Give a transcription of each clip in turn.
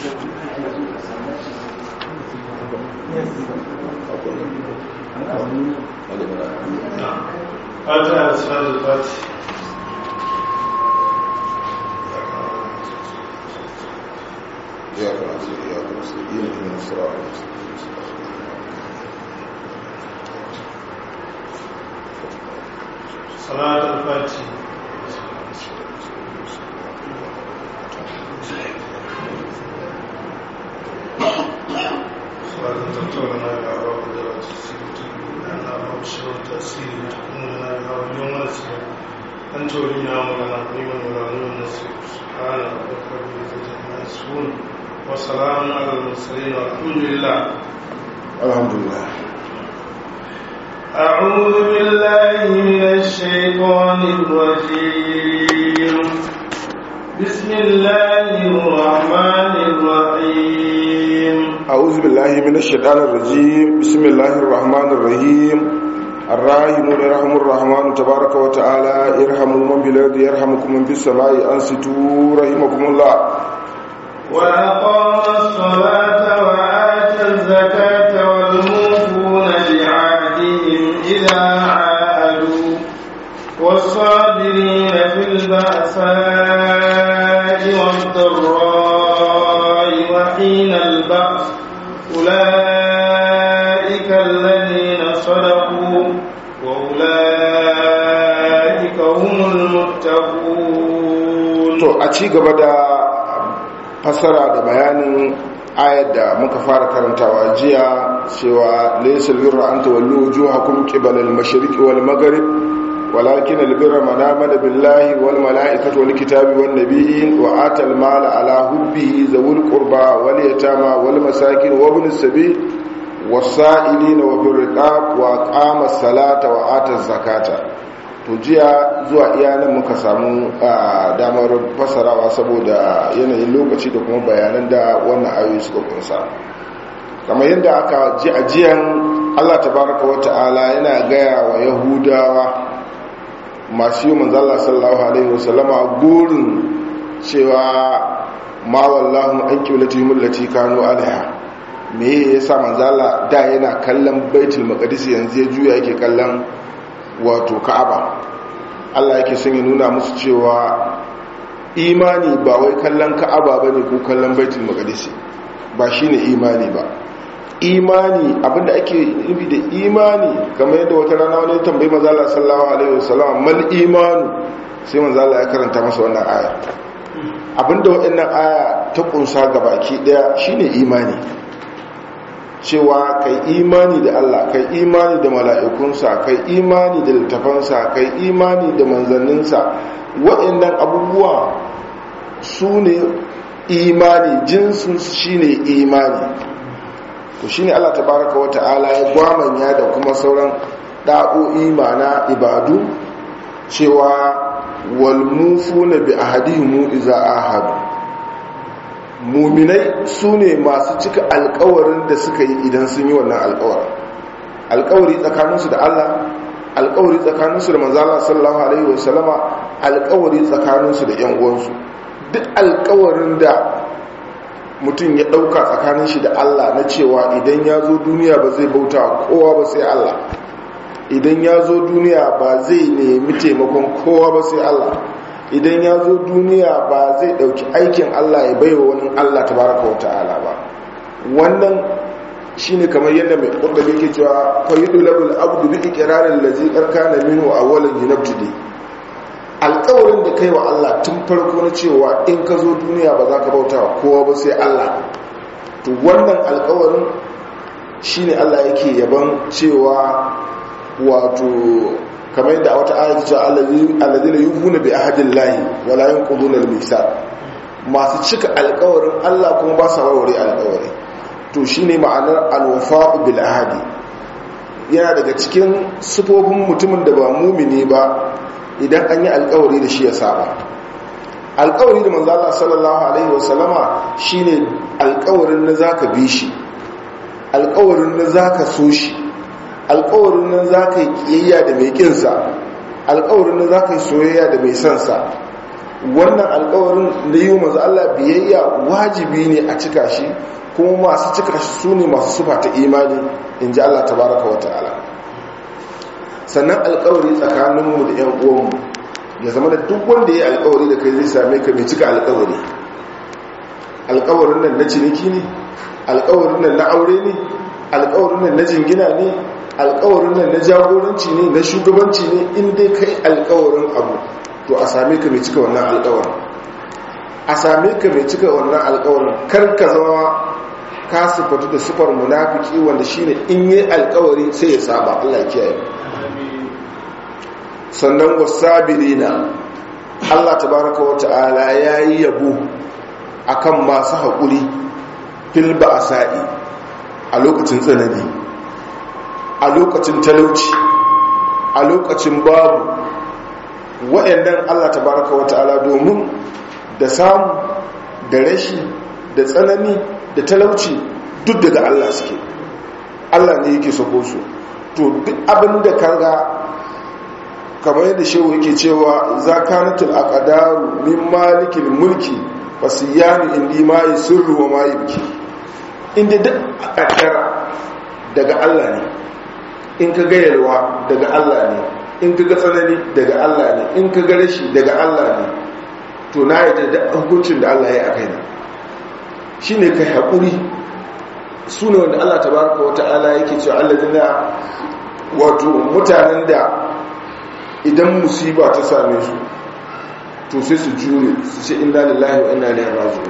fata da suratul fati إياك نعبد وإياك نستعين اهدنا الصراط المستقيم salatul fati صلاة تطورنا إلى أبواب درجة السيرة لأن أبواب الشر والتأثير تكوننا بها واليوم نسير أنت ولينا مولانا قريبا ولا نور نسير سبحان ربك رب العزة عما يصفون وسلام على المرسلين والحمد لله الحمد لله أعوذ بالله من الشيطان الرجيم بسم الله الرحمن الرحيم أعوذ بالله من الشيطان الرجيم بسم الله الرحمن الرحيم الراحمون يرحم الرحمن تبارك وتعالى ارحموا من بالارض يرحمكم من في السماء انصتوا رحمكم الله وأقام الصلاة وآتى الزكاة والموفون بعهدهم إذا عاهدوا والصابرين في البأساء والضراء وحين البأس أولئك الذين صدقوا وأولئك هم المتقون to a ci gaba da fassara da bayanin ayar da muka fara karantawa jiya cewa laysal birra an tawallu wujuhakum qibala al-mashriqi wal maghrib walakin al-birra man amana billahi wal malaikati wal kitabi wan nabiyyin wa ata al-mala ala hubbihi zawul qurba wal yatama wal masakin wa ibn as-sabil was-sa'ilina wa fil riqab wa aqama as-salata wa ata az-zakata to jiya zuwa iyanan muka samu a damar fasarawa saboda yanayin lokaci da kuma bayanan da wannan ayoyi suka kunsa kamar yadda aka ji a jiyan allah tabaraka wa ta'ala yana gaya wa yahudawa masu yi manzala sallallahu alaihi wasallama gurin cewa ma wallahu an kiblati mullati kanu alaiha me yasa manzala da yana kallon baitul maqdis yanzu ya juya yake kallon wato ka'aba Allah yake son ya nuna musu cewa imani ba wai kallon ka'aba bane ko kallon baitul maqdis ba shine imani ba imani abinda ake nufi da imani kamar yadda wata rana wani tambayi manzo Allah sallallahu alaihi wasallam mal imanu sai manzo Allah ya karanta masa wannan aya abinda waɗannan aya ta kunsa gabaki daya shine imani cewa kai imani da Allah kai imani da mala'ikunsa kai imani da littafansa kai imani da manzanninsa waɗannan abubuwa su ne imani jinsu shi ne imani to shi ne Allah tabaraka wa ta'ala ya gwamanya da kuma sauran ɗa'o'i mana ibadu cewa walmufu na bi ahadihimu iza ahadu muminai su ne masu cika alkawarin da suka yi idan sun yi wannan alkawarin alkawari tsakaninsu da allah alkawari tsakaninsu da manzala sallallahu alaihi wasallama alkawari tsakaninsu da yan uwansu duk alkawarin da mutum ya dauka tsakanin shi da allah na cewa idan ya zo duniya ba zai bauta kowa ba sai allah idan ya zo duniya ba zai nemi taimakon kowa ba sai allah idan ya zo duniya ba zai dauki aikin Allah ya baiwa wani Allah tabaraka wa ta'ala ba wannan shine kamar yadda mai kurdabi yake cewa fayidu labul abdu bi iqrarin allazi qarkana minhu awwalan yunabtidi alƙawarin da kai wa Allah tun farko na cewa in ka zo duniya ba za ka bauta wa kowa ba sai Allah to wannan alƙawarin shine Allah yake yaban cewa wato kamar yadda a wata ayat ce alladhina yufuna bi ahdillahi wala yanquduna al-mithaq masu cika alƙawarin Allah kuma ba sa warware alƙawari to shine ma'anar al-wafa'u bil ahdi yana daga cikin sifofin mutumin da ba mumini ba idan an yi alƙawari da shi ya saba alƙawari da manzo Allah sallallahu alaihi wasallama shine alƙawarin na zaka bi shi alƙawarin na zaka so shi alkawarin nan za ka yi kiyayya da mai kinsa alkawarin nan za ka yi soyayya da mai sansa wannan alkawarin da yi wa maza Allah biyayya wajibi ne a cika shi kuma masu cika shi su ne masu sufa ta imani in ji Allah tabaraka wa ta'ala sannan alkawari tsakaninmu da 'yan uwanmu ya zama da duk wanda ya yi alkawari da kai zai same ka mai cika alkawari alkawarin nan na ciniki ne alkawarin nan na aure ne alkawarin nan na jingina ne alkawarin nan na jagoranci ne na shugabanci ne in dai kai alkawarin abu to a same ka mai cika wannan alkawarin a same ka mai cika wannan alkawarin kar ka zama ka sifatu da sifar munafiki wanda shine in yi alkawari sai ya saba Allah kiyaye sannan wasabirina Allah tabaraka wa ta'ala yayi yabo akan masu haƙuri fil ba'sa'i a lokacin tsanani a lokacin talauci a lokacin babu waɗannan Allah tabaraka wa ta'ala domin da samu da rashi da tsanani da talauci duk daga Allah suke Allah ne yake sako su to duk abin da karga kamar yadda shehu yake cewa zakanatul aqdaru min malikil mulki fasiyanu indi ma yusirru wa ma yubki inda duk aqdara daga Allah ne in ka ga yalwa daga Allah ne in ka ga tsanani daga Allah ne in ka ga rashi daga Allah ne to na yi da hukuncin da Allah ya yi a kaina shi ne kai haƙuri su ne wanda Allah tabaraka wa ta'ala yake cewa alladina wato mutanen da idan musiba ta same su to sai su jure su ce inna lillahi wa inna ilaihi raji'un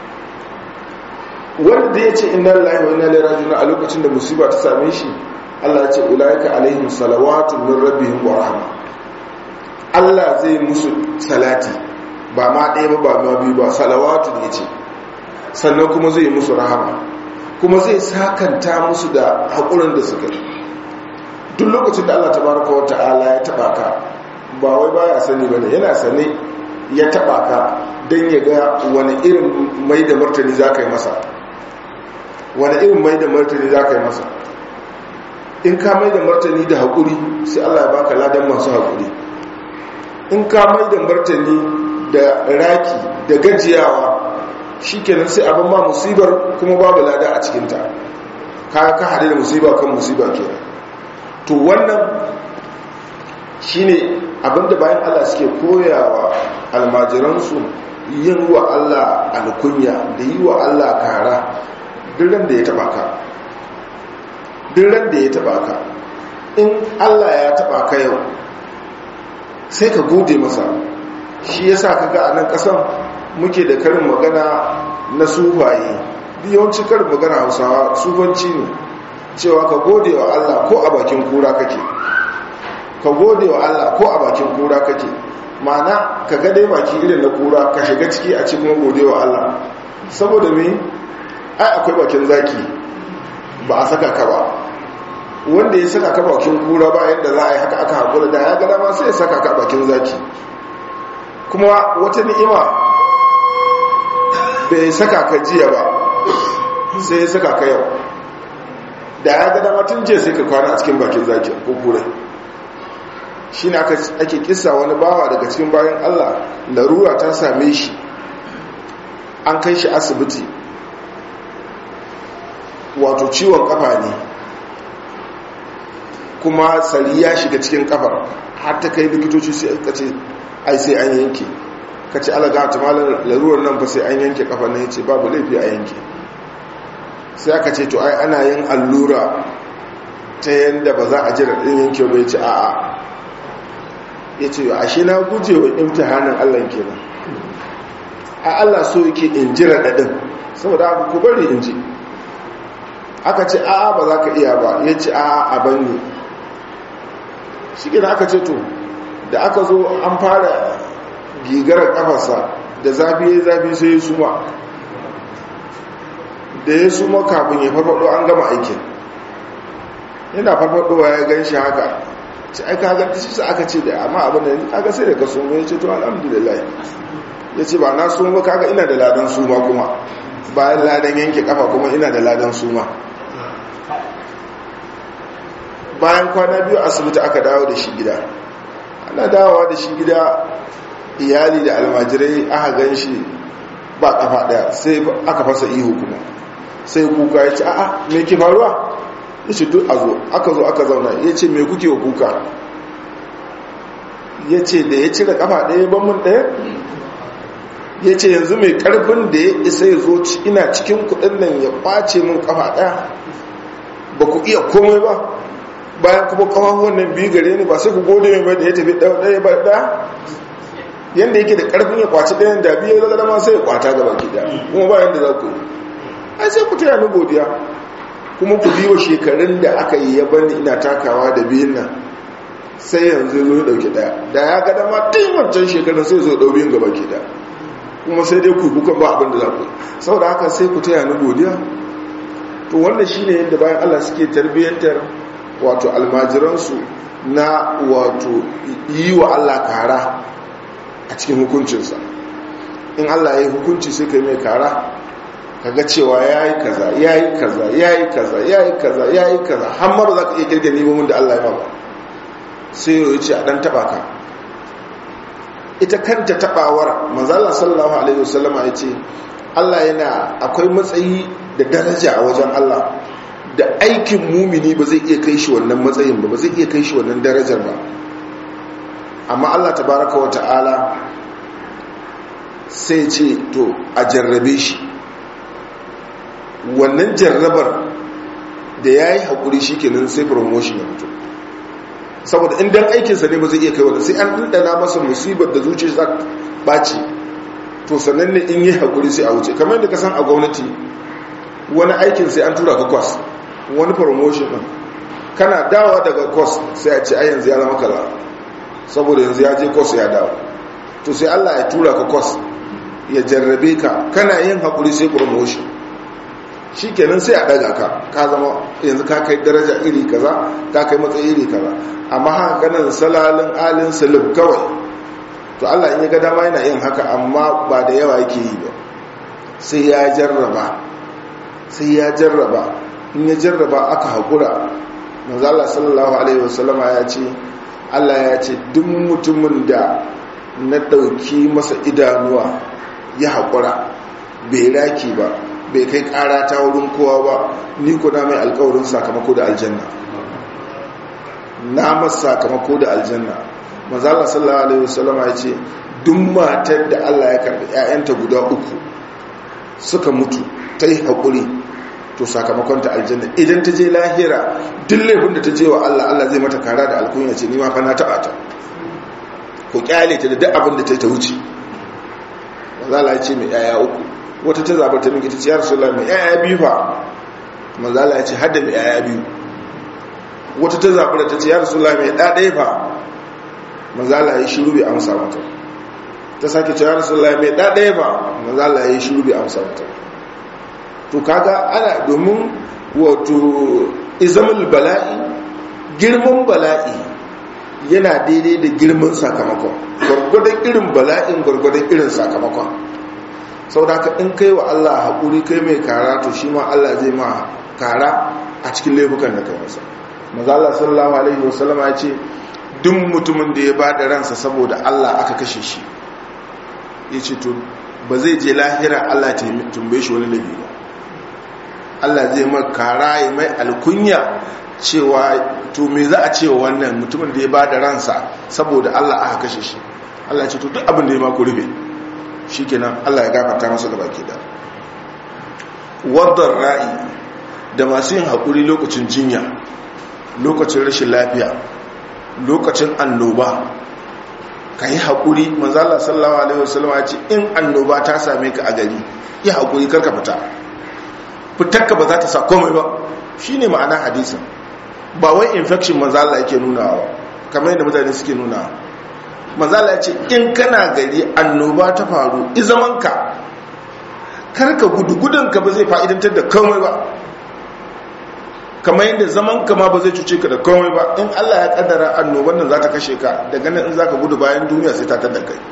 wanda ya ce inna lillahi wa inna ilaihi raji'un a lokacin da musiba ta same shi Allah ya ce ulaika alaihim salawatu min rabbihim wa rahma Allah zai musu salati ba ma ɗaya ba ba ma biyu ba salawatu ne ce sannan kuma zai musu rahama kuma zai sakanta musu da haƙurin da suka yi duk lokacin da Allah tabaraka wa ta'ala ya taba ka ba wai baya sani bane yana sane ya taba ka dan ya ga wani irin mai da martani zaka yi masa wani irin mai da martani zaka yi masa in ka mai da martani da haƙuri sai Allah ya baka ladan masu haƙuri in ka mai da martani da raki da gajiyawa shikenan sai abin ma musibar kuma babu lada a cikinta ka ka hade da musiba kan musiba kenan to wannan shine abinda bayan Allah suke koyawa almajiransu yin wa Allah alkunya da yi wa Allah kara dirran da ya taba ka dirran da ya taba ka in Allah ya taba ka yau sai ka gode masa shi yasa kaga a nan kasan muke da karin magana na sufaye yawanci karin magana hausawa sufanci ne cewa ka gode wa Allah ko a bakin kura kake ka gode wa Allah ko a bakin kura kake mana ka ga dai baki irin na kura ka shiga ciki a cikin gode wa Allah saboda me ai akwai bakin zaki ba a saka ka ba wanda ya saka ka bakin kura ba yadda za a yi haka aka haƙura da ya ga dama sai ya saka ka bakin zaki kuma wata ni'ima bai saka ka jiya ba sai ya saka ka yau da ya ga dama tun jiya sai ka kwana a cikin bakin zaki ko kure shi ne ake kisa wani bawa daga cikin bayan allah larura ta same shi an kai shi asibiti wato ciwon kafa ne kuma sari ya shiga cikin kafar har ta kai likitoci sai ka ce ai sai an yanke ka ce alaga ta malar larurar nan fa sai an yanke kafar nan ya ce babu laifi a yanke sai aka ce to ai ana yin allura ta yadda ba za a jira ɗin yanke bai ce a'a ya ce ashe na guje wa imtihanin allah kenan a allah so yake in jira ɗaɗin saboda abu ku bari in ji aka ce a'a ba za ka iya ba ya ce a'a a banni shi gina aka ce to da aka zo an fara gigarar kafarsa da zafi ya zafi sai ya suma da ya suma kafin ya farfado an gama aikin yana farfadowa ya gan shi haka ci aika ga shi aka ce da amma abin da aka sai da ka suma ya ce to alhamdulillah ya ce ba na suma kaga ina da ladan suma kuma bayan ladan yanke kafa kuma ina da ladan suma bayan kwana biyu asibiti aka dawo da shi gida ana dawowa da shi gida iyali da almajirai aka gan shi ba kafa daya sai aka fasa ihu kuma sai kuka ya ce a'a me ke faruwa ya ce duk a zo aka zo aka zauna ya ce me kuke wa kuka ya ce da ya cire kafa daya ban mun daya ya ce yanzu mai karfin da ya isa ya zo ina cikin kudin nan ya kwace mun kafa daya ba ku iya komai ba bayan kuma kafafuwan nan biyu gare ni ba sai ku gode mai da ya tafi ɗaya ba ɗaya yadda yake da ƙarfin ya kwaci ɗayan da biyu ya zama sai ya kwata gaba ki da kuma ba yadda za ku yi ai sai ku taya ni godiya kuma ku biyo shekarun da aka yi ya bani ina takawa da biyun nan sai yanzu zo ya ɗauki ɗaya da ya ga dama tun wancan shekarun sai zo ɗau biyun gaba ki da kuma sai dai ku kuka ba abin da za ku yi saboda haka sai ku taya ni godiya to wannan shine yadda bayan Allah suke tarbiyyantar wato almajiransu na wato yi wa Allah kara a cikin hukuncinsa in Allah ya yi hukunci sai ka yi mai kara kaga cewa ya yi kaza ya yi kaza ya yi kaza ya yi kaza ya yi kaza har ma ba za ka iya kirga nemomin da Allah ya ba sai ya ce a ɗan taɓa ka ita kanta taɓawar manzala sallallahu alaihi wasallama ya ce Allah yana akwai matsayi da daraja a wajen Allah da aikin mumini ba zai iya kai shi wannan matsayin ba ba zai iya kai shi wannan darajar ba amma Allah tabaraka wa ta'ala sai ce to a jarrabe shi wannan jarrabar da ya yi haƙuri shi kenan sai promotion ya fito saboda indan aikinsa ne ba zai iya kai wanda sai an ɗanɗana masa musibar da zuciya za ɓaci to sannan ne in yi haƙuri sai a wuce kamar yadda ka san a gwamnati wani aikin sai an tura ka kwas wani promotion ɗin kana dawa daga kwas sai a ce a yanzu ya zama kaza saboda yanzu ya je kwas ya dawo to sai allah ya tura ka kwas ya jarrabe ka kana yin haƙuri sai promotion shi kenan sai a daga ka ka zama yanzu ka kai daraja iri kaza ka kai matsayi iri kaza amma haka ganin salalin alin salim kawai to allah in ya ga dama yana yin haka amma ba da yawa yake yi ba sai ya jarraba sai ya jarraba in ya jarraba aka haƙura manzala sallallahu alaihi wasallama ya ce allah ya ce duk mutumin da na ɗauki masa idanuwa ya haƙura bai raki ba bai kai ƙara ta wurin kowa ba ni ko na mai alƙawarin sakamako da aljanna na masa sakamako da aljanna manzala sallallahu alaihi wasallama ya ce duk matar da allah ya karɓi 'ya'yanta guda uku suka mutu ta yi haƙuri to sakamakon ta aljanna idan ta je lahira duk laifin da ta je wa Allah Allah zai mata kara da alkunya ce ni ma fa na taba ta ku kyale ta da duk abin da ta yi ta wuce manzala ya ce mai yaya uku wata ta zabar ta miki ta ce ya rasulullah mai yaya biyu fa manzala ya ce hadda mai yaya biyu wata ta zabar ta ce ya rasulullah mai da ɗaya fa manzala ya shiru bai amsa mata ta sake ce ya rasulullah mai da ɗaya fa manzala ya shiru bai amsa mata to kaga ana domin wato izamul bala'i girman bala'i yana daidai da girman sakamakon gwargwadon irin bala'in gwargwadon irin sakamakon sau da ka in kai wa Allah haƙuri kai mai kara to shi ma Allah zai ma kara a cikin laifukan da kai masa mazala sallallahu alaihi wasallama ya ce duk mutumin da ya ba da ransa saboda Allah aka kashe shi ya ce to ba zai je lahira Allah ta tumbe shi wani laifi ba Allah zai mai kara ya mai alkunya cewa to me za a cewa wannan mutumin da ya ba da ransa saboda Allah aka kashe shi Allah ya ce to duk abin da ya mako rufe shi kenan Allah ya gafarta masa da baki da wadda ra'i da masu yin haƙuri lokacin jinya lokacin rashin lafiya lokacin annoba ka yi haƙuri manzala sallawa alaihi wasallam ya ce in annoba ta same ka a gari yi haƙuri karka fita fitarka ba za ta sa komai ba shi ne ma'ana hadisin ba wai infection manzala yake nunawa kamar yadda mutane suke nunawa manzala ya ce in kana gari annoba ta faru izamanka karka gudu gudunka ba zai fa'idantar da komai ba kamar yadda zamanka ma ba zai cuce ka da komai ba in allah ya kaddara annoban nan za ta kashe ka daga nan in za ka gudu bayan duniya sai ta tada kai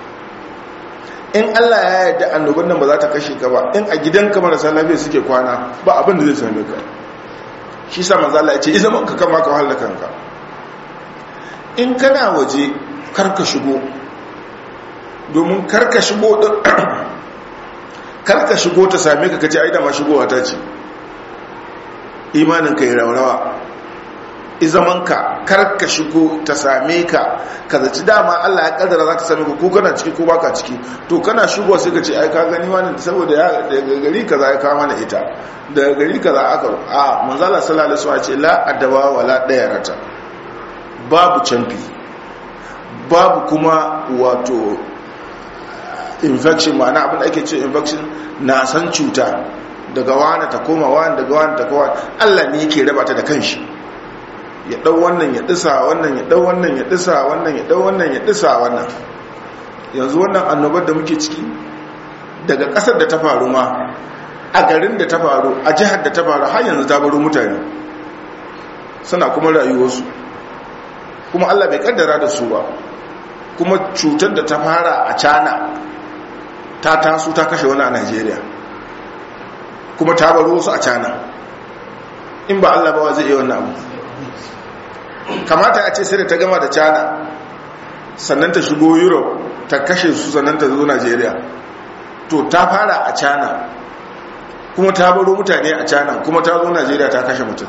in allah ya yarda annoban nan ba za ta kashe ka ba in a gidanka marasa lafiya suke kwana ba abin da zai same ka shi sa manzala ya ce izamanka kama ka wahala kanka in kana waje karka shigo domin karka shigo karka shigo ta same ka kace ai da ma shigowa ta ce imanin ka yi raurawa izamanka karka shigo ta same ka ka zaci dama Allah ya kaddara za ta same ka ko kana ciki ko baka ciki to kana shigo sai ka ce ai ka gani wani saboda ya daga gari kaza ya kawo mana ita daga gari kaza aka a manzala sallallahu alaihi wasallam ce la adawa wala dayarata babu canfi babu kuma wato infection ma'ana abin da ake ce infection na san cuta daga wani ta koma wani daga wani ta koma Allah ne yake raba ta da kanshi ya dau wannan ya disa wannan ya dau wannan ya disa wannan ya dau wannan ya disa wannan yanzu wannan annobar da muke ciki daga kasar da ta faru ma a garin da ta faru a jihar da ta faru har yanzu ta baro mutane suna kuma rayuwarsu kuma Allah bai kaddara da su ba kuma cutar da ta fara a cana ta taso ta kashe wani a Najeriya kuma ta baro su a cana in ba Allah ba wa zai iya wannan abu kamata a ce sai da ta gama da china sannan ta shigo europe ta kashe su sannan ta zo nigeria to ta fara a china kuma ta baro mutane a china kuma ta zo nigeria ta kashe mutum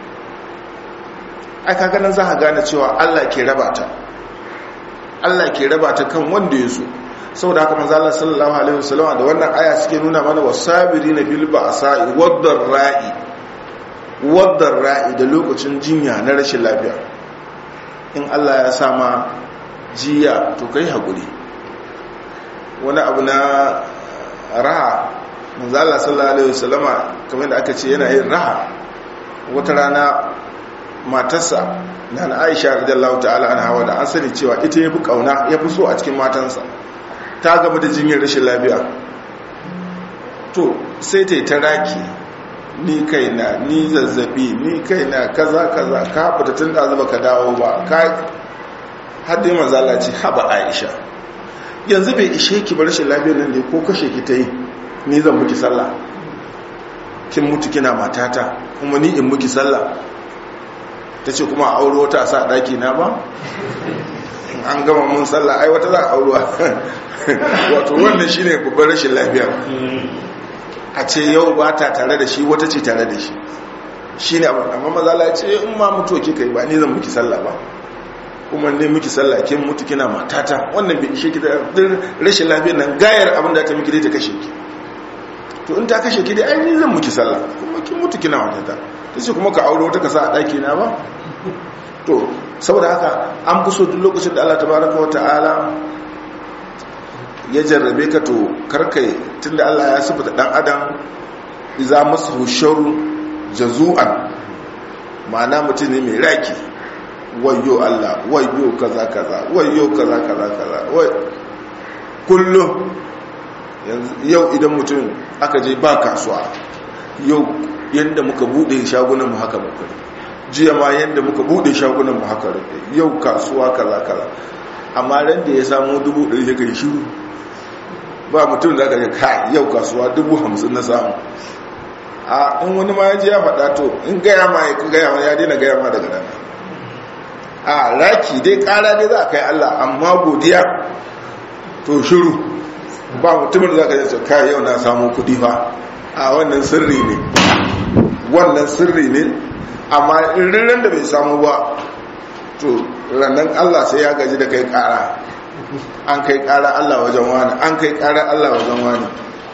ai kaga nan za a gane cewa allah ke raba ta allah ke raba ta kan wanda ya so saboda haka manzo Allah sallallahu alaihi wasallam da wannan aya suke nuna mana wasabirina bil ba'sa'i wad ra'i wadda ra'i da lokacin jinya na rashin lafiya in Allah ya sama jiya to kai haƙuri wani abu na raha manzala sallallahu alaihi wasallama kamar da aka ce yana yin raha wata rana matarsa na na aisha radiyallahu ta'ala an hawa da an sani cewa ita ya fi kauna ya fi so a cikin matansa ta gaba da jinyar rashin lafiya to sai ta yi ta raki ni kaina ni zazzabi ni kaina kaza kaza ka fita tun da zuba ka dawo ba ka haddai manzala ce haba aisha yanzu bai ishe ki bar shi lafiyar nan ne ko kashe ki ta yi ni zan muki sallah kin mutu kina matata kuma ni in muki sallah ta ce kuma a auro wata a sa daki na ba an gama mun sallah ai wata za a auro wato wannan shine babban rashin lafiya a ce yau ba ta tare da shi wata ce tare da shi shi ne abin amma mazala ya ce in ma mutu kika yi ba ni zan muki sallah ba kuma ne muki sallah kin mutu kina matata wannan bai ishe ki da rashin lafiyar nan gayar abin da ta miki dai ta kashe ki to in ta kashe ki dai ai ni zan muki sallah kuma kin mutu kina matata tace kuma ka aure wata ka sa a daki na ba to saboda haka an fi so duk lokacin da Allah tabaraka wa ta'ala ya jarrabe ka to karkai tunda Allah ya sifata dan adam iza masu sharru jazu'an ma'ana mutum ne mai raki wayo Allah wayo kaza kaza wayo kaza kaza kaza wai kullum yau idan mutum aka je ba kasuwa yau yanda muka bude shagunan mu haka muka jiya ma yanda muka bude shagunan mu haka yau kasuwa kaza kaza amma ran da ya samu dubu ɗari ya kai shiru ba mutum da aka yi ka yau kasuwa dubu hamsin na samu a in wani ma ya ji ya faɗa to in gaya ma ya gaya ma ya daina gaya ma daga nan a raki dai ƙara dai za a kai allah amma godiya to shiru ba mutumin da za ka yi ka yau na samu kuɗi fa a wannan sirri ne wannan sirri ne amma in da bai samu ba to rannan allah sai ya gaji da kai ƙara an kai ƙara Allah wajen wani an kai ƙara Allah wajen wani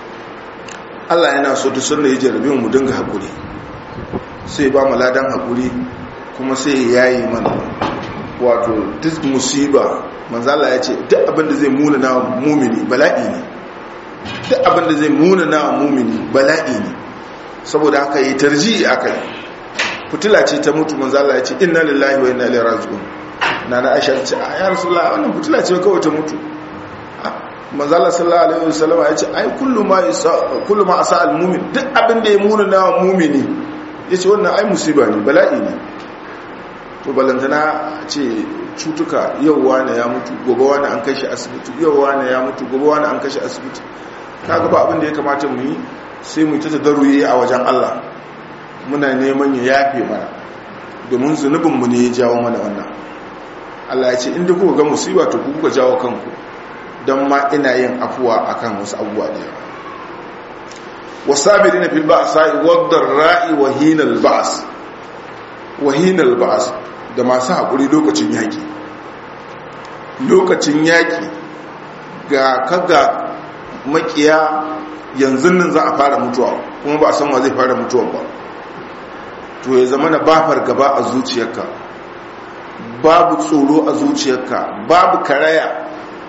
Allah yana so duk sanda ya jarabe mu dinga haƙuri sai ba mu ladan haƙuri kuma sai ya yi mana wato duk musiba manzala ya ce duk abinda zai muna na mumini bala'i ne duk abinda zai muna na mumini bala'i ne saboda haka yi tarji aka yi fitila ce ta mutu manzala ya ce inna lillahi wa inna ilaihi raji'un na na aisha ce a ya rasulullah wannan fitila ce kawai ta mutu manzala sallallahu alaihi wasallam ya ce ai kullu ma kullu ma asa al mu'min duk abin da ya muna na mu'mini yace wannan ai musiba ne bala'i ne to balantana ce cutuka yau wani ya mutu gobe wani an kashi asibiti yau wani ya mutu gobe wani an kashi asibiti kaga ba abin da ya kamata mu yi sai mu ta tadarruyi a wajen Allah muna neman ya yafe mana domin zunubinmu ne ya jawo mana wannan Allah ya ce inda kuka ga musiba to ku kuka jawo kanku don ma ina yin afuwa akan wasu abubuwa da yawa wasabiri na filba a sa'i wadda ra'i wahinal ba'as wahinal ba'as da masu haƙuri lokacin yaƙi lokacin yaƙi ga kaga makiya yanzu nan za a fara mutuwa kuma ba a san wa zai fara mutuwa ba to ya zama na bafar gaba a zuciyarka babu tsoro a zuciyarka babu karaya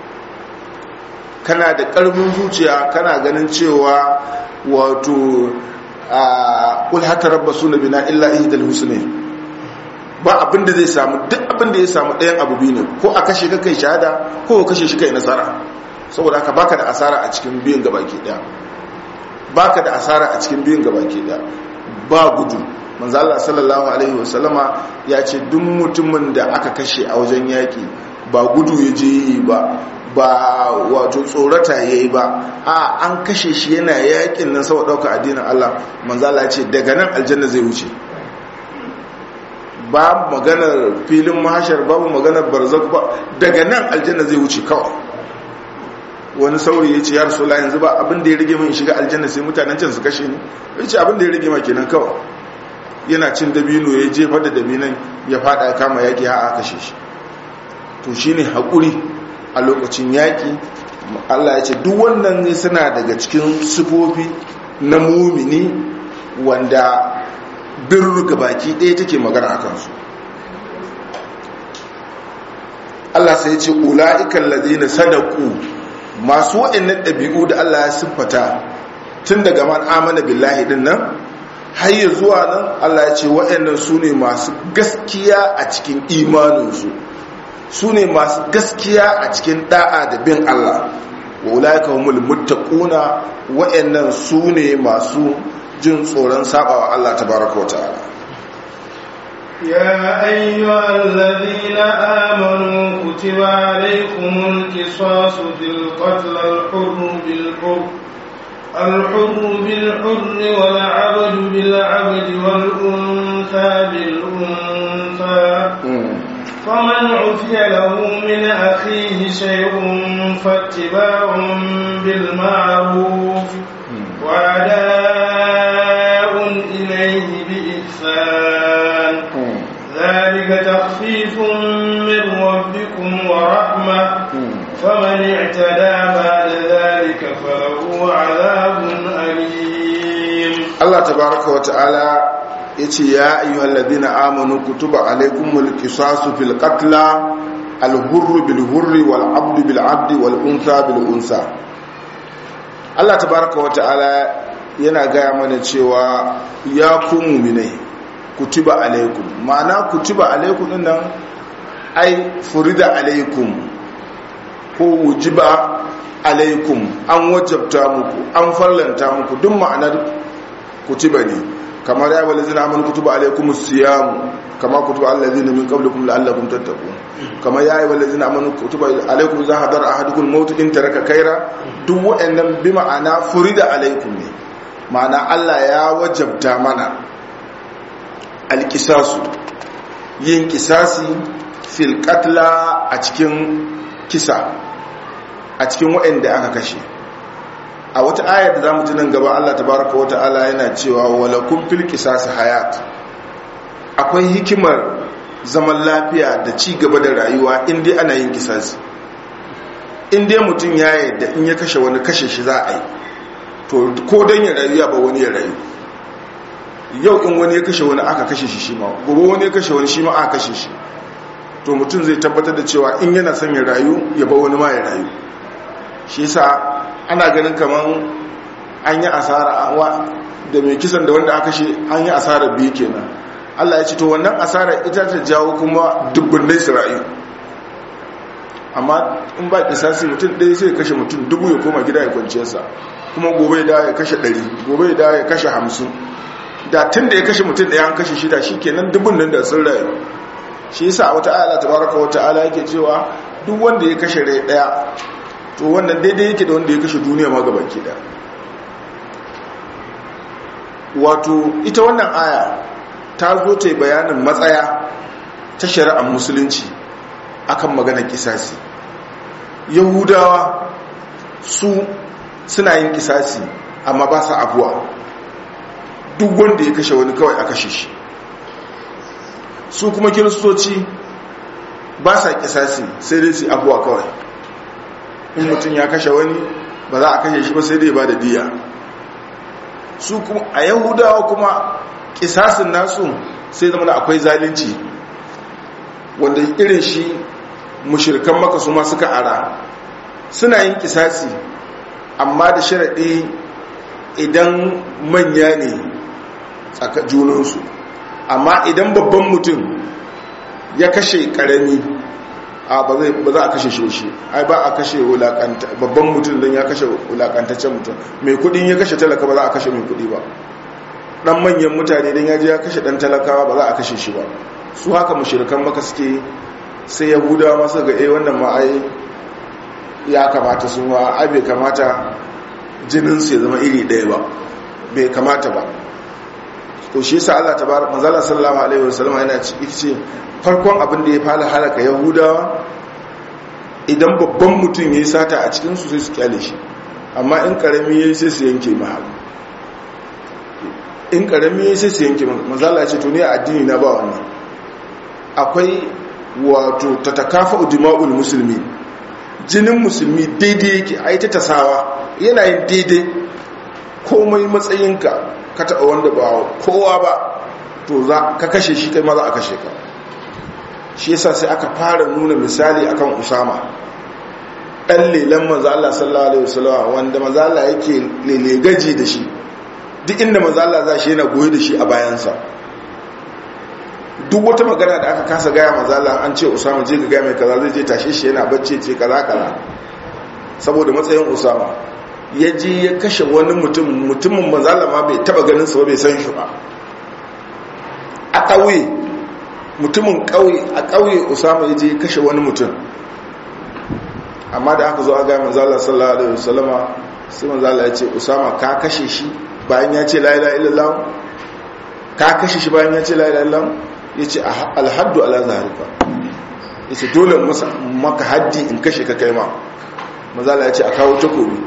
kana da ƙarfin zuciya kana ganin cewa wato a kulhata rabba suna bina illa ihdal husne ba abin da zai samu duk abin da ya samu ɗayan abu biyu ne ko a kashe ka kai shahada ko ka kashe shi kai nasara saboda haka baka da asara a cikin biyun gabaki daya baka da asara a cikin biyun gabaki daya ba gudu manzo Allah sallallahu alaihi wasallama ya ce duk mutumin da aka kashe a wajen yaki ba gudu ya je yi ba ba wato tsorata yayi ba a an kashe shi yana yakin nan saboda dauka addinin Allah manzo Allah ya ce daga nan aljanna zai wuce babu maganar filin mahashar babu maganar barzak ba daga nan aljanna zai wuce kawai wani sauri ya ce ya rasu yanzu ba abin da ya rage min shiga aljanna sai mutanen can su kashe ni ya ce abin da ya rage ma kenan kawai yana cin dabino ya jefa da dabinan ya fada kama yaki ha a kashe shi to shine haƙuri a lokacin yaki Allah ya ce duk wannan ne suna daga cikin sifofi na mumini wanda birru baki ɗaya take magana a kansu Allah sai ya ce ula'ikan ladina sadaku masu waɗannan ɗabi'u da Allah ya siffata tun daga man amana billahi din nan har ya zuwa nan Allah ya ce waɗannan su ne masu gaskiya a cikin imaninsu su ne masu gaskiya a cikin da'a da bin Allah wa ulaika humul muttaquna waɗannan su ne masu jin tsoron sabawa Allah tabaraka wa ta'ala يا أيها الذين آمنوا كتب عليكم القصاص في القتل الحر بالحر الحر بالحر والعبد بالعبد والأنثى بالأنثى فمن عفي له من أخيه شيء فاتباع بالمعروف وأداء إليه بإحسان ذلك تخفيف من ربكم ورحمة فمن اعتدى بعد ذلك فله عذاب أليم الله تبارك وتعالى yace ya ayyuhal ladina amanu kutuba alaykumul qisasu fil qatla al hurr bil hurr wal abd bil abd wal untha bil unsa Allah tabaaraka wa ta'ala yana gaya mana cewa ya ku mu'minai kutiba alaykum ma'ana kutiba alaykum din nan ai furida alaykum ko wujiba alaykum an wajabta muku an farlanta muku duk ma'anar kutiba ne kamar ya wale zina amini kutuba alaikum siyamu kama kutuba allazina min qablikum la'allakum tattaqun kamar ya wale zina amini kutuba alaikum za hadar ahadukum maut in taraka kaira duk wa'annan bi ma'ana furida alaikum ne ma'ana Allah ya wajabta mana alqisasu yin kisasi fil qatla a cikin kisa a cikin wa'anda aka kashe a wata ayar da zamu ji nan gaba Allah tabaraka wa ta'ala yana cewa walakum fil qisas hayat akwai hikimar zaman lafiya da ci gaba da rayuwa in dai ana yin kisasi in dai mutum ya yadda in ya kashe wani kashe shi za a yi to ko dan ya rayu ya ba wani ya rayu yau in wani ya kashe wani aka kashe shi shi ma gobe wani ya kashe wani shi ma aka kashe shi to mutum zai tabbatar da cewa in yana son ya rayu ya ba wani ma ya rayu shi yasa ana ganin kamar an yi asara da mai kisan da wanda aka shi an yi asara biyu kenan Allah ya ce to wannan asara ita ta jawo kuma dubbin su rayu amma in ba kisasi mutum ɗaya sai kashe mutum dubu ya koma gida ya kwanciyarsa kuma gobe da ya kashe ɗari gobe da ya kashe hamsin da tun da ya kashe mutum ɗaya an kashe shida shi kenan dubun nan da sun rayu shi yasa a wata ayala tabaraka wata ala yake cewa duk wanda ya kashe rai ɗaya to wannan daidai yake da wanda ya kashe duniya ma gaba ke da wato ita wannan aya ta zo ta bayanin matsaya ta shari'ar musulunci akan maganar kisasi yahudawa su suna yin kisasi amma ba sa abuwa duk wanda ya kashe wani kawai a kashe shi su kuma kiristoci ba sa kisasi sai dai su abuwa kawai in mutum ya kashe wani ba za a kashe shi ba sai dai ba da diya su kuma a yahudawa kuma kisasin nasu sai zama da akwai zalunci wanda irin shi mushirkan maka su ma suka ara suna yin kisasi amma da sharaɗi idan manya ne tsaka junansu amma idan babban mutum ya kashe ƙarami a ba za a kashe shi shi ai ba a kashe babban mutum don ya kashe wulakantaccen mutum mai kudin ya kashe talaka ba za a kashe mai kudi ba dan manyan mutane don ya je ya kashe dan talakawa ba za a kashe shi ba su haka mushirikan maka suke sai yahudawa masu ga eh wannan ma ai ya kamata sun wa ai bai kamata jinin su ya zama iri ɗaya ba bai kamata ba to shi yasa Allah tabaraka manzala sallallahu alaihi wasallam yana ce farkon abin da ya fara halaka yahudawa idan babban mutum yayi sata a cikin su sai su kyale shi amma in karami yayi sai su yanke ma in karami yayi sai su yanke ma manzala ce to ne addini na ba wannan akwai wato tatakafa udima'ul musulmi jinin musulmi daidai yake ai ta tasawa yana yin daidai komai matsayinka ka taɓa wanda ba kowa ba to za ka kashe shi kai ma za a kashe ka shi yasa sai aka fara nuna misali akan usama ɗan lelen manzo Allah sallallahu alaihi wasallam wanda manzo Allah yake lelegaji da shi duk inda manzo Allah za shi yana goye da shi a bayansa duk wata magana da aka kasa gaya manzo Allah an ce usama je ga gaya mai kaza zai je tashe shi yana bacci ce kaza kaza saboda matsayin usama ya je ya kashe wani mutum mutumin mazalama bai taba ganin sa bai san shi ba a ƙauye mutumin ƙauye a ƙauye usama ya je ya kashe wani mutum amma da aka zo a gaya manzala sallallahu alaihi wasallama sai manzala ya ce usama ka kashe shi bayan ya ce la ilaha illallah ka kashe shi bayan ya ce la ilaha illallah ya ce alhaddu ala zaharika ya ce dole maka haddi in kashe ka kai ma manzala ya ce a kawo takobi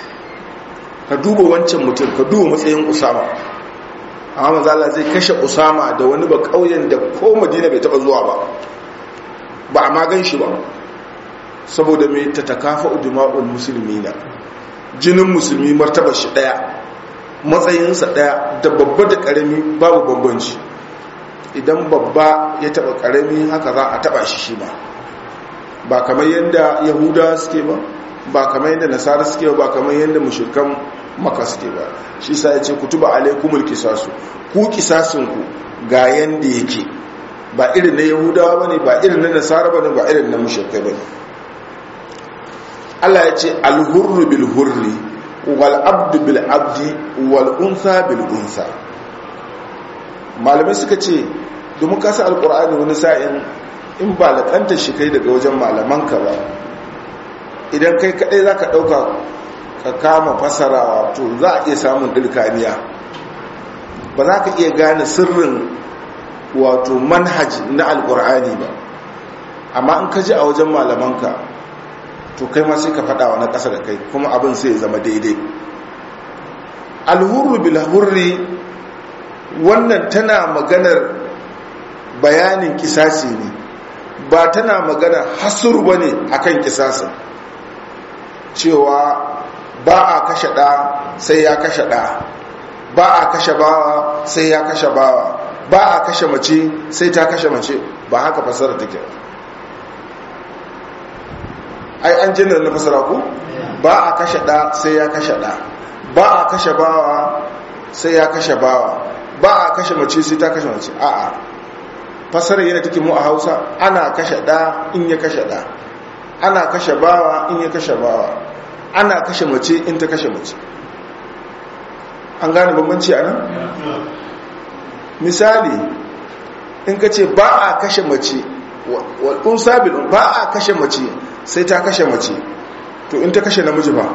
ka duba wancan mutum ka duba matsayin usama amma mazala zai kashe usama da wani ba kauyen da ko madina bai taba zuwa ba ba a magan shi ba saboda mai ta takafa uduma'ul musulmi na jinin musulmi martaba shi daya matsayinsa daya da babba da karami babu bambanci idan babba ya taba karami haka za a taba shi shi ba ba kamar yadda yahuda suke ba ba kamar yadda nasara suke ba kamar yadda mushrikan maka suke ba shi sa ya ce kutuba alaikumul kisasu ku kisasinku ga yanda yake ba irin na yahudawa bane ba irin na nasara bane ba irin na mushrikai bane Allah ya ce alhurru bil hurri wal abdu bil abdi wal unsa bil unsa malamai suka ce domin kasa alqur'ani wani sa'in in ba lakanta shi kai daga wajen malamanka ba idan kai kadai za ka ɗauka ka kama fasarawa to za a iya samun ɗirkaniya ba za ka iya gane sirrin wato manhaj na alƙur'ani ba amma in ka ji a wajen malamanka to kai ma sai ka faɗa wa na ƙasa da kai kuma abin sai ya zama daidai alhurru bil hurri wannan tana maganar bayanin kisasi ne ba tana magana hasuru ba ne a kan kisasin cewa ba a kashe ɗa sai ya kashe ɗa ba a kashe bawa sai ya kashe bawa ba a kashe mace sai ta kashe mace ba haka fasara take ai an jinar na fasara ku ba a kashe ɗa sai ya kashe ɗa ba a kashe bawa sai ya kashe bawa ba a kashe mace sai ta kashe mace a'a fasarar yana take mu a hausa ana kashe ɗa in ya kashe ɗa ana kashe bawa in ya kashe bawa ana kashe mace in ta kashe mace an gane bambanci a nan misali in ka ce ba a kashe mace wal'un sabil ba a kashe mace sai ta kashe mace to in ta kashe namiji ba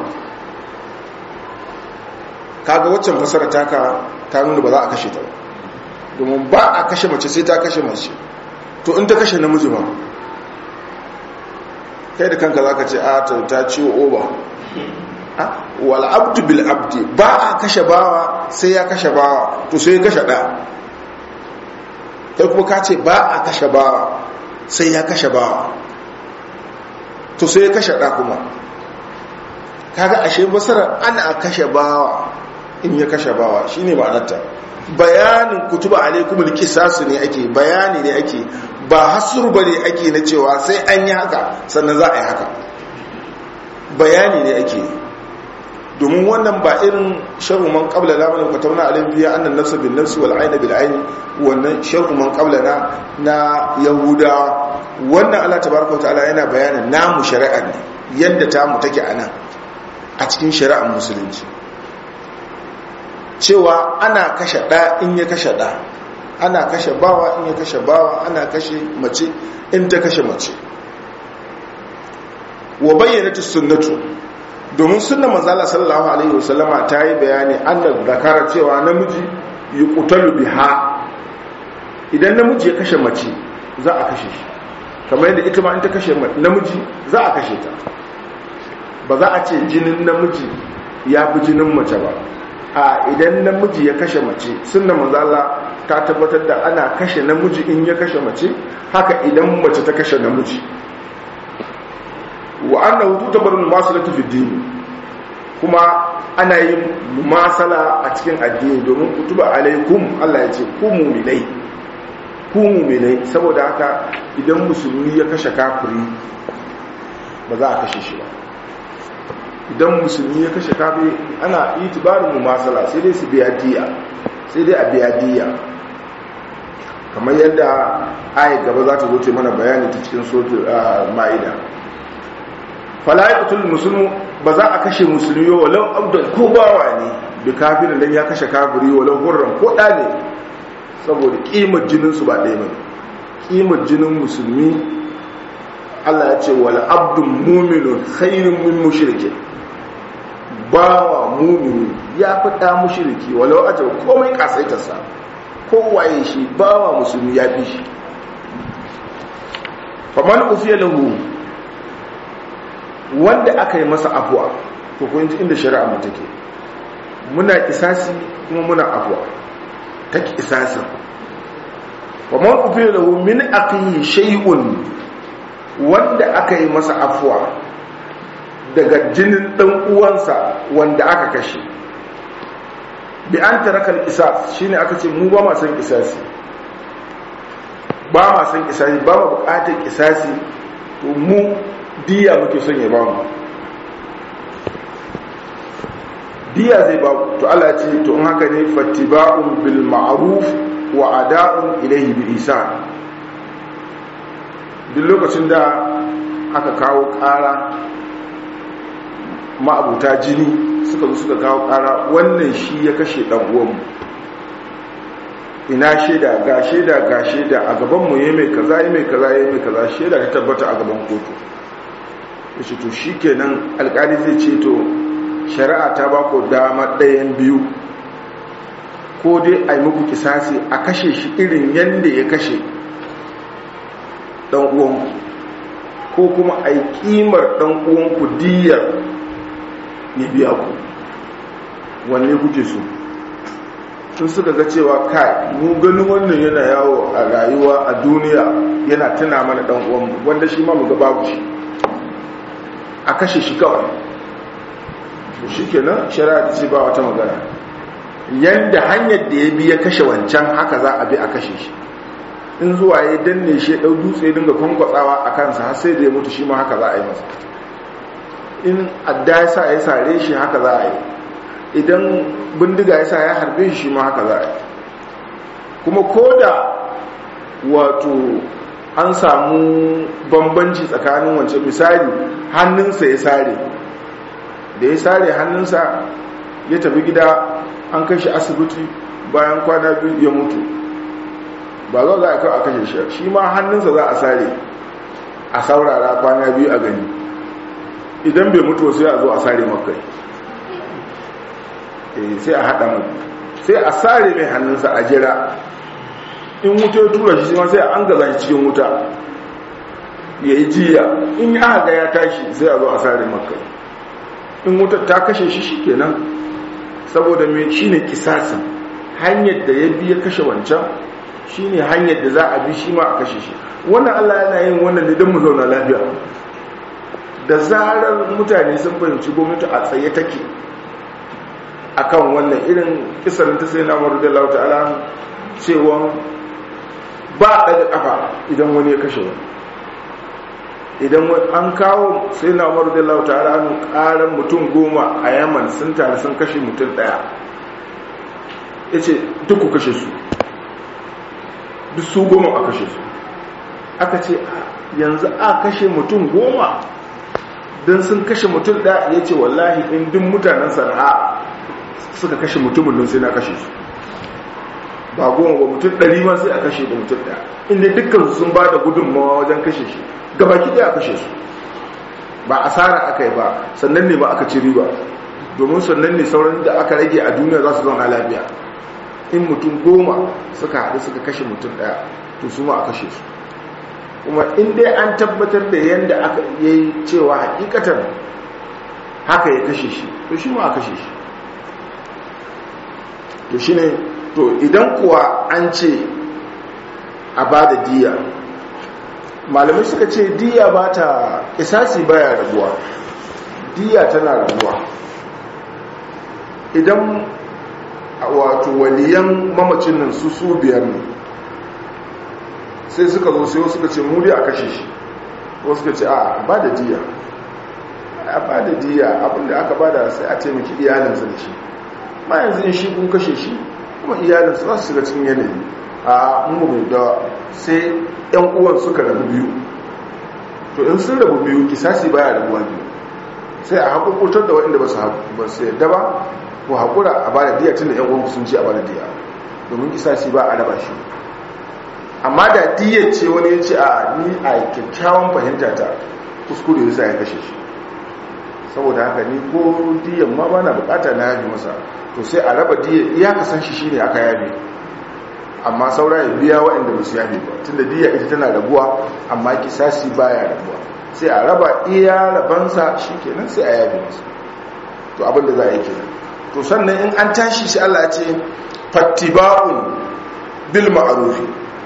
kaga waccan fasara taka ta nuna ba za a kashe ta ba domin ba a kashe mace sai ta kashe mace to in ta kashe namiji ba kai da kanka za ka ce a ta ciwo oba wal abdu bil abdi ba a kashe bawa sai ya kashe bawa to sai ya kashe ɗa kai kuma ka ce ba a kashe bawa sai ya kashe bawa to sai ya kashe ɗa kuma kaga ashe basarar ana kashe bawa in ya kashe bawa shine ma'anarta bayanin kutuba alaikumul qisasu ne ake bayani ne ake ba hasur bane ake na cewa sai an yi haka sannan za a yi haka bayani ne ake domin wannan ba irin shar'u man qabla la man katabna alayhi biya annan nafsa bin nafsi wal ayna bil ayni wannan shar'u man qabla na na yahuda wannan Allah tabaraka wa ta'ala yana bayanin namu shari'a ne yadda ta mu take anan a cikin shari'ar musulunci cewa ana kashe ɗa in ya kashe ɗa ana kashe bawa in ya kashe bawa ana kashe mace in ta kashe mace wa bayyana sunnatu domin sunna manzala sallallahu alaihi wasallama ta yi bayani annal zakara cewa namiji yuqtalu biha idan namiji ya kashe mace za a kashe shi kamar yadda ita ma in ta kashe namiji za a kashe ta ba za a ce jinin namiji ya fi jinin mace ba a idan namiji ya kashe mace sunna manzala ta tabbatar da ana kashe namiji in ya kashe mace haka idan mace ta kashe namiji wa annahu tutabaru masalatu fi dini kuma ana yin masala a cikin addini domin kutuba alaikum Allah ya ce ku mu'minai ku mu'minai saboda haka idan musulmi ya kashe kafiri ba za a kashe shi ba idan musulmi ya kashe kafiri ana itibarin masala sai dai su biya diya sai dai a biya diya kamar yadda ayat gaba za ta zo ce mana bayani ta cikin sotu ma'ida falayatul musulmu ba za a kashe musulmi walau abdul ko bawa ne da kafirin dan ya kashe kafiri walau hurran ko da ne saboda kimar jinin su ba ɗaya bane kimar jinin musulmi Allah ya ce wal abdul mu'minun khairun min mushrikin bawa mu'mini ya fi da mushriki walau aje komai kasaitarsa ko waye shi bawa musulmi ya fi shi faman ufiya lahu wanda aka yi masa afuwa to kun ji inda shari'a mu take muna isasi kuma muna afuwa take isasin wa man ufiya lahu min aqihi shay'un wanda aka yi masa afuwa daga jinin dan uwansa wanda aka kashe bi an tarakal isas shine aka ce mu ba ma san isasi ba ma san isasi ba ma bukatar isasi to mu diya muke son ya ba mu diya zai ba to Allah ce to in haka ne fattiba'un bil ma'ruf wa ada'un ilayhi bi ihsan duk lokacin da aka kawo ƙara ma'abuta jini suka zo suka kawo ƙara wannan shi ya kashe ɗan uwanmu ina shaida ga shaida ga shaida a gabanmu ya mai kaza ya mai kaza ya mai kaza shaida ta tabbata a gaban kotu ya ce to shi kenan alkali zai ce to shari'a ta ba ku dama ɗayan biyu ko dai a yi muku kisasi a kashe shi irin yadda ya kashe ɗan uwanku ko kuma a yi ƙimar ɗan uwanku diyar ya biya ku wanne kuke so sun suka ga cewa kai mu ganin wannan yana yawo a rayuwa a duniya yana tuna mana dan uwanmu wanda shi ma mu ga babu shi a kashe shi kawai shi kenan shari'a ce ba wata magana yanda hanyar da ya bi ya kashe wancan haka za a bi a kashe shi in zuwa ya danne shi dau dutse dinga kwankwatsawa a kansa har sai da ya mutu shi ma haka za a yi masa in adda ya sa ya sare shi haka za a yi idan bindiga ya sa ya harbe shi ma haka za a yi kuma ko da wato an samu bambanci tsakanin wancan misali hannunsa ya sare da ya sare hannunsa ya tafi gida an kashe asibiti bayan kwana biyu ya mutu ba za a kawo a kashe shi shi ma hannunsa za a sare a saurara kwana biyu a gani idan bai mutu sai a zo a sare makai sai a haɗa mu sai a sare mai hannunsa a jira in wuta tura shi ma sai an gaza shi cikin wuta ya yi jiya in ya ga ya tashi sai a zo a sare maka in wutar ta kashe shi shi kenan saboda mai shi ne kisasin hanyar da ya bi ya kashe wancan shi ne hanyar da za a bi shi ma a kashe shi wannan allah yana yin wannan ne don mu zauna lafiya da zarar mutane sun fahimci gwamnati a tsaye take akan wannan irin kisarin ta sai na maru da lauta ala cewa ba daga kafa idan wani ya kashe wani idan an kawo sai na maru da lauta ala karan mutum goma a yaman sun tare sun kashe mutum daya ya ce duk ku kashe su duk su goma a kashe su aka ce yanzu a kashe mutum goma don sun kashe mutum ɗaya ya ce wallahi in duk mutanen sana'a suka kashe mutumin don sai na kashe su ba goma ba mutum ɗari ma sai a kashe da mutum ɗaya inda dukkan sun ba da gudunmawa wajen kashe shi gabaki ɗaya a kashe su ba asara aka yi ba sannan ne ba aka ci riba domin sannan ne sauran da aka rage a duniya za su zauna lafiya in mutum goma suka haɗu suka kashe mutum ɗaya to su ma a kashe su kuma in dai an tabbatar da yadda aka yi cewa hakikatar haka ya kashe shi to shi ma a kashe shi to shi ne to idan kuwa an ce a ba da diya malamai suka ce diya ba ta isasi baya rabuwa diya tana rabuwa idan wato waliyan mamacin nan su su biyar ne sai suka zo sai suka ce muri a kashe shi wasu suka ce a ba da diya a ba da diya abinda aka ba da sai a taimaki iyalinsa da shi ma yanzu in shi kun kashe shi kuma iyalinsa za su shiga cikin yanayi a mu da sai yan uwan suka rabu biyu to in sun rabu biyu kisasi baya rabuwa biyu sai a haƙurƙurtar da waɗanda ba su yadda ba ko haƙura a ba da diya tun da yan uwan sun ce a ba da diya domin kisasi ba a raba shi amma da diyar ce wani ya ce a ni a kyakkyawan fahimta ta kuskure ya sa ya kashe shi saboda haka ni ko diyar ma ba na bukata na yabi masa to sai a raba diyar iya kasan shi shine aka yabe amma saura ya biya waɗanda ba su yabe ba tunda diya ita tana rabuwa amma kisasi baya rabuwa sai a raba iya rabansa shi kenan sai a yabe masa to abinda za a yi kenan to sannan in an tashi shi Allah ce fattiba'un bil ma'rufi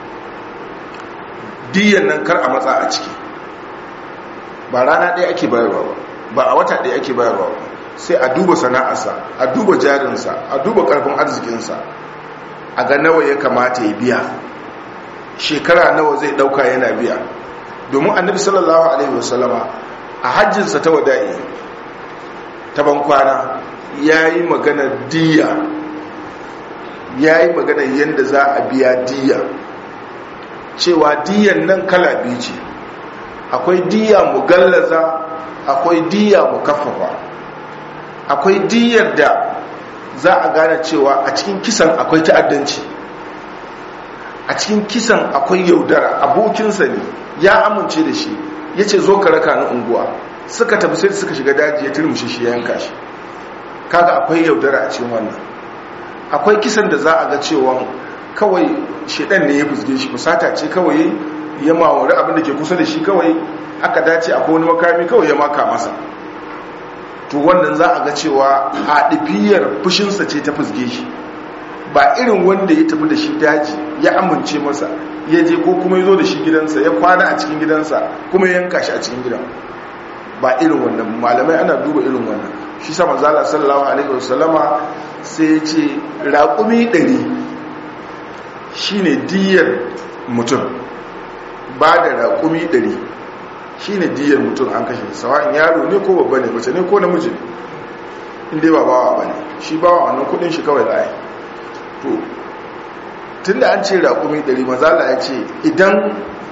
diyan nan kar a matsa a ciki ba rana ɗaya ake bayarwa ba ba a wata ɗaya ake bayarwa ba sai a duba sana'arsa a duba jarinsa a duba ƙarfin arzikinsa a ga nawa ya kamata ya biya shekara nawa zai ɗauka yana biya domin annabi sallallahu alaihi wasallama a hajjinsa ta wada'i ta bankwana ya yi magana diya ya yi magana yadda za a biya diya cewa diyan nan kala biyu ce akwai diya mu gallaza akwai diya mu kafafa akwai diyar da za a gane cewa a cikin kisan akwai ta'addanci a cikin kisan akwai yaudara abokinsa ne ya amince da shi ya ce zo ka raka na unguwa suka tafi sai suka shiga daji ya turmushe shi ya yanka shi kaga akwai yaudara a cikin wannan akwai kisan da za a ga cewa kawai shedan ne ya fusge shi fusata ce kawai ya mawari abin da ke kusa da shi kawai aka dace a wani makami kawai ya maka masa to wannan za a ga cewa haɗifiyar fushinsa ce ta fusge shi ba irin wanda ya tafi da shi daji ya amince masa ya je ko kuma ya zo da shi gidansa ya kwana a cikin gidansa kuma ya yanka shi a cikin gidan ba irin wannan malamai ana duba irin wannan shi sa manzala sallallahu alaihi wasallama sai ya ce raƙumi ɗari shine diyar mutum ba da raƙumi ɗari shine diyar mutum an kashe sawa'in yaro ne ko babba ne mace ne ko namiji ne inda ba bawa ba ne shi bawa wannan kudin shi kawai za to tun da an ce raƙumi ɗari mazala ya ce idan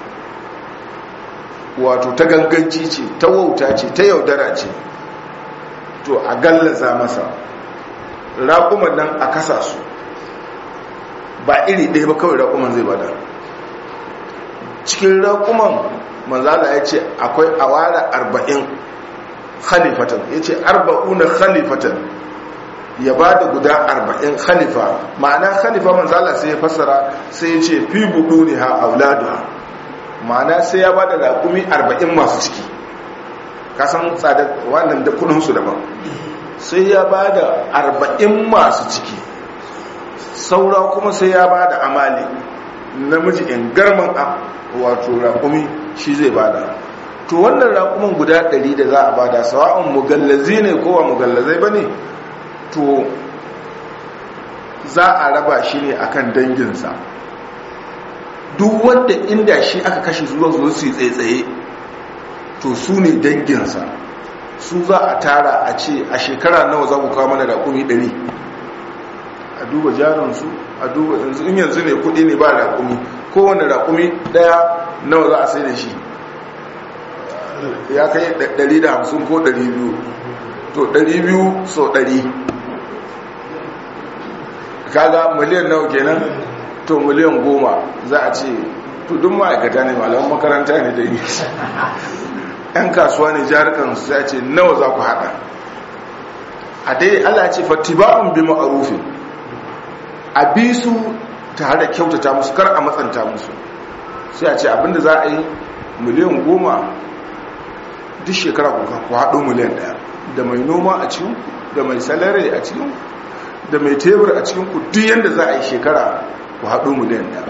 wato ta ganganci ce ta wauta ce ta yaudara ce to a gallaza masa raƙuman nan a kasa su ba iri ɗaya ba kawai raƙuman zai bada cikin raƙuman manzala ya ce akwai awara arba'in khalifatan ya ce arba'una khalifatan ya ba da guda arba'in khalifa ma'ana khalifa manzala sai ya fassara sai ya ce fi buɗu ne ha auladu ma'ana sai ya ba da raƙumi arba'in masu ciki kasan tsadar wannan da kudinsu daban sai ya ba da arba'in masu ciki saura kuma sai ya ba da amali namiji in garman a wato raƙumi shi zai ba da to wannan raƙumin guda ɗari da za a ba da sawa'un mugallazi ne kowa mugallazai ba ne to za a raba shi ne akan danginsa duk wanda inda shi aka kashe zuwa zuwa su yi tsaye to su ne danginsa su za a tara a ce a shekara nawa za ku kawo mana raƙumi ɗari a duba jarinsu a duba yanzu in yanzu ne kuɗi ne ba raƙumi kowane raƙumi ɗaya nawa za a sai da shi ya kai 150 ko 200 to 200 so 100 kaga miliyan nawa kenan to miliyan goma za a ce to duk ma'aikata ne malaman makaranta ne da yi yan kasuwa ne jarukan su ya ce nawa za ku hada a dai allah ce fattiba'un bi ma'arufin a bi su tare da kyautata musu kar a matsanta musu sai a ce abinda za a yi miliyan goma duk shekara ku haɗo miliyan ɗaya da mai noma a cikin da mai salari a cikin da mai tebur a cikin ku duk yadda za a yi shekara ku haɗo miliyan ɗaya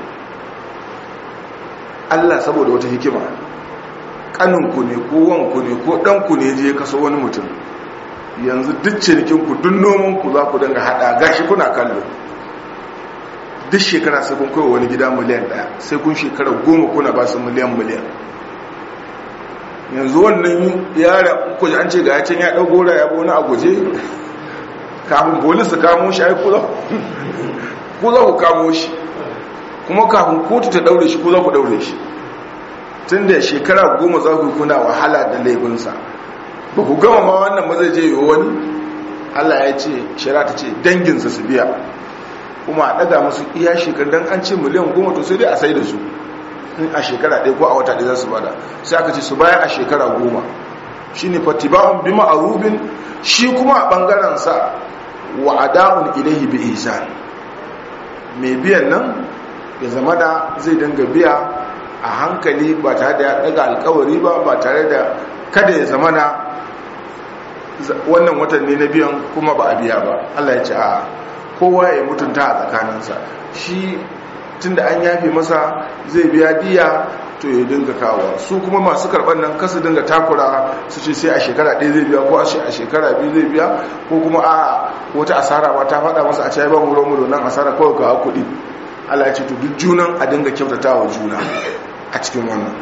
allah saboda wata hikima ƙaninku ne ko wanku ne ko ɗanku ne je kaso wani mutum yanzu duk cinikinku duk nomanku za ku danga haɗa gashi kuna kallo duk shekara sai kun kai wani gida miliyan ɗaya sai kun shekara goma kuna ba su miliyan miliyan yanzu wannan yara kuje an ce ga yacin ya ɗau gora ya wani a guje kafin polis su kamo shi ai kuza ku za ku kamo shi kuma kafin kotu ta ɗaure shi ku za ku ɗaure shi tun da shekara goma za ku kuna wahala da laifinsa ba ku gama ma wannan ma zai je yi wani allah ya ce shara ta ce danginsa su biya kuma a ɗaga musu iya shekar don an ce miliyan goma to sai dai a sai da su in a shekara ɗaya ko a wata ɗaya za su bada sai aka ce su baya a shekara goma shi ne fatiba'un bi ma'arubin shi kuma a ɓangarensa wa ada'un ilahi bi ihsan mai biyan nan ya zama da zai dinga biya a hankali ba tare da ya ɗaga alkawari ba ba tare da kada ya zama na wannan watan ne na biyan kuma ba a biya ba allah ya ce a kowa ya mutunta a tsakaninsa shi tun da an yafe masa zai biya diya to ya dinga kawo su kuma masu karɓar nan kasu dinga takura su ce sai a shekara ɗaya zai biya ko a shekara biyu zai biya ko kuma a wata asara ba ta faɗa masa a ce ba mu romu nan asara kawai kawo kuɗi Allah ya ce to duk junan a dinga kyautata wa juna a cikin wannan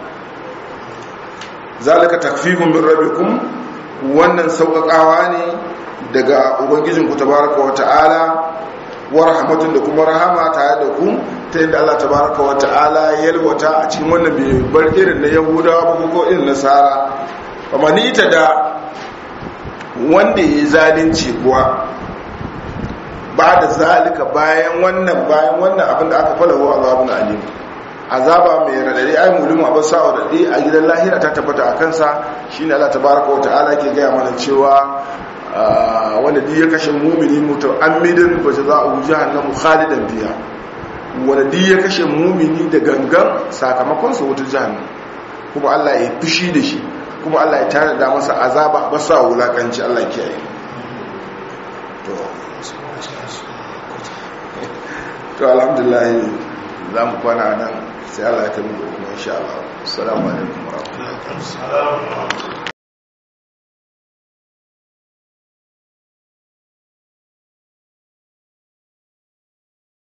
zalika takfifun min rabbikum wannan sauƙaƙawa ne daga ubangijinku tabaraka wa ta'ala wa rahmatun da kuma rahama tare da ku ta yadda Allah tabaraka wa ta'ala ya yalwata a cikin wannan bai bar irin na yahudawa ba ko irin nasara amma ni ta da wanda ya yi zalunci kuwa ba da zalika bayan wannan bayan wannan abin da aka falawo azabun alim azaba mai radadi ai mulimu abin sa'a radadi a gidan lahira ta tabbata a kansa shine Allah tabaraka wa ta'ala ke gaya mana cewa wanda duk ya kashe mumini muta'ammidin fa jazaa'u jahannamu khalidan fiha wanda duk ya kashe mumini da gangan sakamakon sa wutar jahannam kuma Allah ya fushi da shi kuma Allah ya tare da masa azaba ba sa wulakanci Allah kiyaye to to alhamdulillah za mu kwana nan sai Allah ya kai mu gobe insha Allah assalamu alaikum wa rahmatullahi